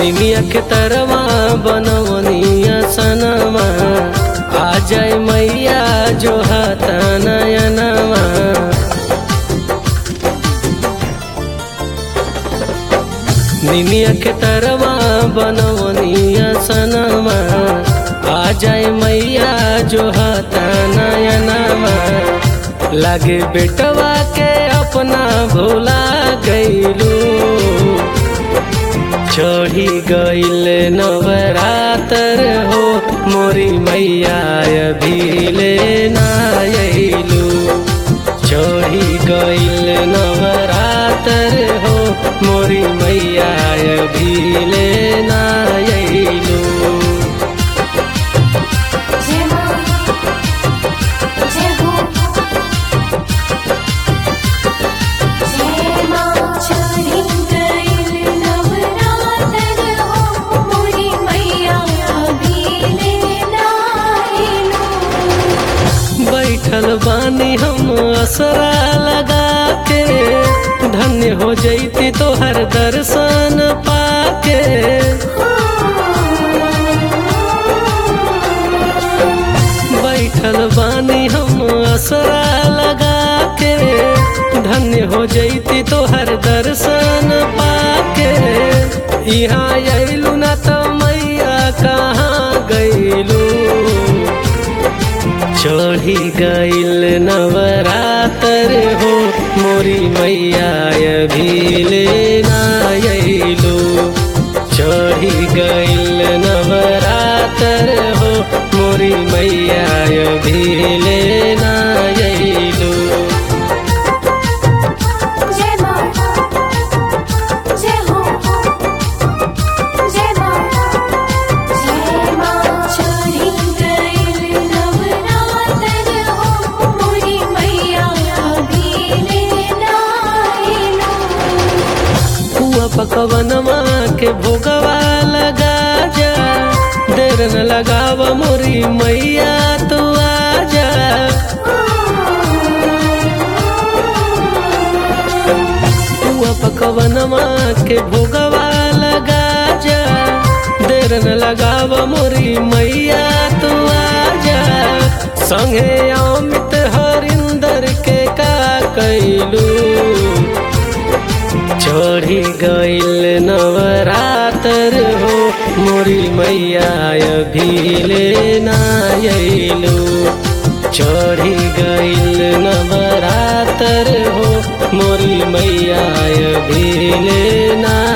निमिया के तरवा बनवनिया सनमा आ जाए मैया जो हाथा नयनवा निमिया के तरवा बनवनिया सनमा आ जाए मैया जो हाथा नयनवा लागे बेटवा के अपना भोला गईलू चढ़ी गईल नवरातर हो मोरी मैया अभिले नायलू चढ़ी गईल नवरातर हो मोरी मैया अभिले नायलू जय मां जय हो जय मां चढ़ी गईल नवरातर हो मोरी मैया अभिले नाइलो बैठल बानी हम असरा लगा के धन्य हो जैती तोहर दर्शन पाके बैठल बानी हम असरा लगा के धन्य हो जैती तोहर दर्शन पाके यहाँ अयलू ना तो मैया कहाँ गईलू चढ़ी गईल नवरातर हो मोरी मैया अभिले नायलू चढ़ी गईल नवरातर हो मोरी मैया अभिले नायलू जय मां जय हो जय मां जय मां चढ़ी गईल नवरातर हो मोरी मैया अभिले नाइलो हुआ पकवनमा के भोगवा लगा जा देर न लगाव मोरी मैया तू आजा हुआ पकवनमा के भोगवा लगा जा देर न लगाव मोरी मैया तू आजा संगे अमित हरिंदर के का कैलू चढ़ी गईल नवरातर हो मोरी मैया अभिले नायलू चढ़ी गईल नवरातर हो मोरी मैया अभिले ना